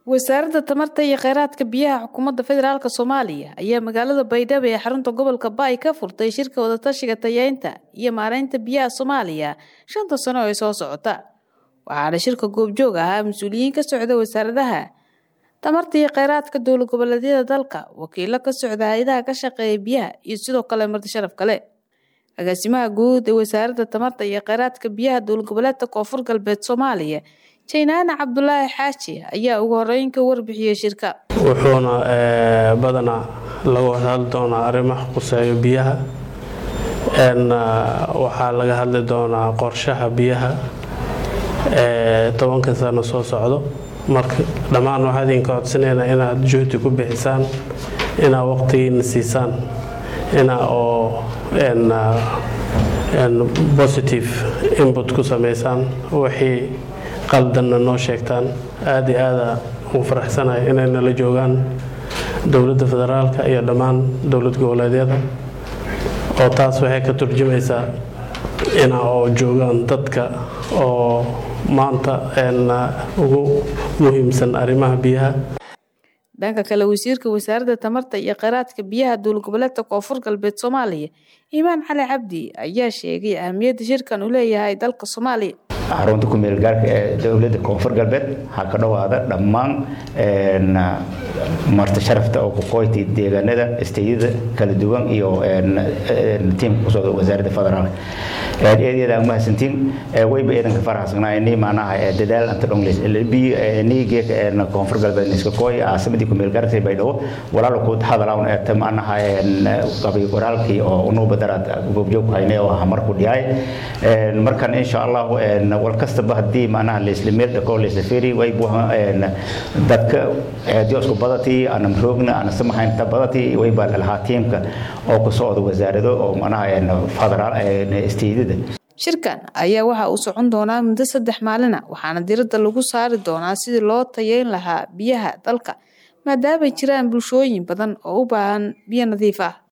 wasaaradda tamarta iyo kheyraadka biyaha xukuumadda federaalk soomaaliya ayaa magaalada baydhabo ee xarunta gobolka baay ka furtay shirka wadatashiga tayeynta iyo maareynta biyaha soomaaliya shanta sano ee soo socota waxaana shirka goobjoog ahaa mas-uuliyiin ka socda wasaaradaha tamarta iyo kheyraadka dowlad goboleedyada dalka wakiilo ka socda hay-adaha ka shaqeeya biyaha iyo sidoo kale marti sharaf kale agaasimaha guud ee wasaaradda tamarta iyo kheyraadka biyaha dowlad goboleedka koonfur galbeed soomaaliya jaynaane cabdulaahi xaaji ayaa ugu horeyn ka warbixiyey shirka wuxuuna badanaa laga hadli doonaa arrimaha quseeyo biyaha waxaa laga hadli doonaa qorshaha biyaha tobanka sano soo socdo marka dhammaan waxaa idinka codsanayna inaad juhdi ku bixisaan inaad waqtigiina siisaan inaa oo positive input ku samaysaan wixii qaldanna noo sheegtaan aada iyo aada ugu faraxsanahay inay nala joogaan dowladda federaalka iyo dhammaan dowlad goboleedyada oo taas waxay ka turjumaysaa ina oo joogaan dadka oo maanta ugu muhiimsan arrimaha biyaha dhanka kale wasiirka wasaaradda tamarta iyo kheyraadka biyaha dowlad goboleedka koonfur galbeed soomaaliya imaan cali cabdi ayaa sheegay ahamiyadda shirkan uu leeyahay dalka soomaaliya xarunta kumeel gaarka ee dowladda koonfur galbeed waxaa ka dhowaada dhammaan marti sharafta oo kuqoyti deegaanada isteyada kala duwan iyo tiimka kusocda wasaaradda federaalk eedyada mahadsantiin wayba eedanka faraxsanaayni macnaha dadaal anta dhonglis nigeeka koonfur galbeed niskakoy caasimadii kumeel gaarka baydhabo walaalo ku hadalawn eeta macnaha qabay qoraalkii oo unuuba daraad goobjoog hayne oo ah marku dhiyaay markan insha allah wal kastaba haddii macnaha laisla meel dhako laisla feri way buha dadka diosku badati aanan roogna aanan samahaynta badati way baa lahaa tiimka oo ku socda wasaarado oo macnaha federaal isteedada shirkan ayaa waxa uu socon doonaa muddo saddex maalina waxaana diradda lagu saari doonaa sidii loo tayeyn lahaa biyaha dalka maadaamay jiraan bulshooyin badan oo u baahan biyo nadiif ah